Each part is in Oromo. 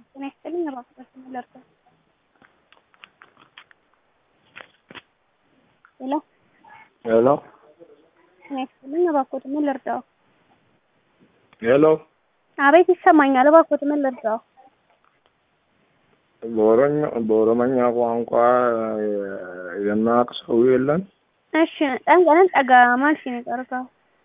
ጤና ይስጥልኝ እባክዎት ምን ልርዳዎ? ሄሎ ሄሎ ጤና ይስጥልኝ እባክዎት ምን ልርዳዎ? ሄሎ አቤት ይሰማኛል እባክዎት ምን ልርዳዎ? በኦሮኛ በኦሮመኛ ቋንቋ የሚያውቅ ሰው የለም? እሺ ጠንቀንን ጠጋ ማልሽ ነው የቀርቀው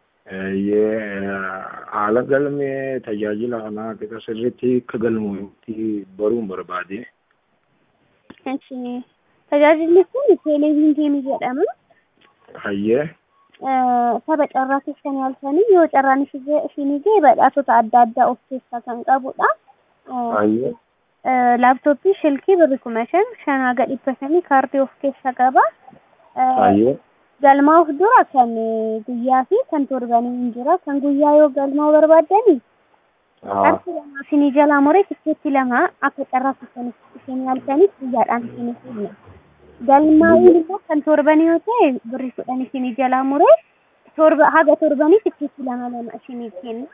haala galmee tajaajila kanaa qixa sirriitti akka galmuutti baruun barbaade. እሺ tajaajilli kun teeleviizyinii jedhama. Hayyee. Tapha carraa keessan yaaltanii yoo carraan isinii ga'e badhaasota adda addaa of keessaa kan qabudha. Hayyee. Laaptooppii shilkii birri kuma shan shanaa gad dhibba shanii kaardii of keessaa qaba. Hayyee. Galmaa'uuf dura kan guyyaa fi kan torbanii hin jira. Kan guyyaa yoo galmaa'uu barbaaddani qarshii lama isinii jalaa muree tikkeetti lama akka carraa keessan isin yaaltaniif guyyaadhaan isinii kenna. Galmaa'uun immoo kan torbanii yoo ta'e birri kudhan isinii jalaa muree torba haga torbanii tikkeetti lama lama isinii kenna.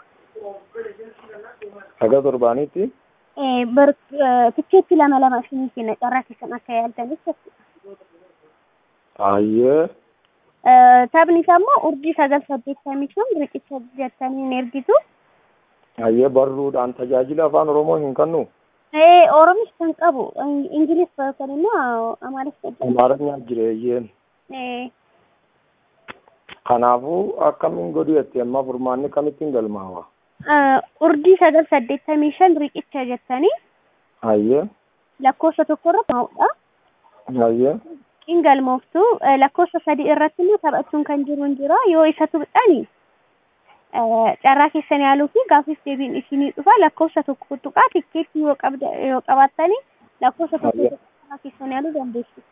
Haga torbaanitti? Tikkeetti lama lama isinii kenna carraa keessan akka yaaltaniif jechuudha. Hayyee. Taphni isaa immoo urjii sagal saddeettamii shan riqicha jettanii hin ergitu. Hayyee barruudhaan tajaajila afaan Oromoo hin kennu? Oromis kan qabu Ingiliis kan immoo Amaaris qabu. Amaaranya jireeyyeen. Kanaafuu akkamiin godhu jettee amma furmaanni kamittiin galmaawa? Urjii sagal saddeettamii shan riqicha jettanii Hayyee. lakkoofsa tokko irratti ma'uudha. Hayyee. Qiin galmooftu lakkoofsa sadii irratti immoo taphachuun kan jiru hin jira. Yoo isa tuqxani carraa keessan yaaluu fi gaaffiif deebiin isinii dhufa. Lakkoofsa tokko tuqaa tikkeetti yoo qabda yoo qabaattani lakkoofsa tokko carraa keessan yaaluu dandeessu.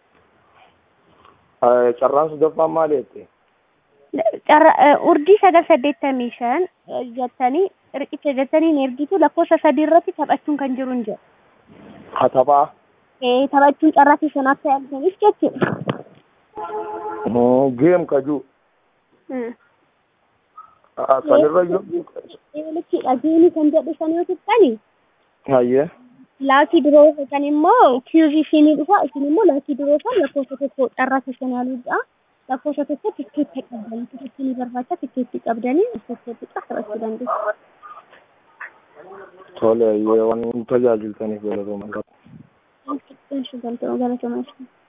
Carraan sadaffaan maali jette? Carraa urjii sagal saddeettamii shan jettanii riqicha jettanii hin ergitu lakkoofsa sadii irratti taphachuun kan jiru hin jira. Katabaa. taphachuun carraa keessan akka yaaltaniif jechuudha. Geem kajuu. Sanirra yoo. Lichidha geemii kan jedhu san yoo tuqxani Hayyee. laakii duroo kan immoo kiuzii isinii dhufa isin immoo laakii duroo san lakkoofsa tokko carraa keessan yaaluudha. Lakkoofsa tokko tikkeetti qabdanii tikkeetti barbaacha tikkeetti qabdanii tikkeetti qabachuu dandeessu. Tole, waan tajaajiltaniif galatoomaa. Galatooma.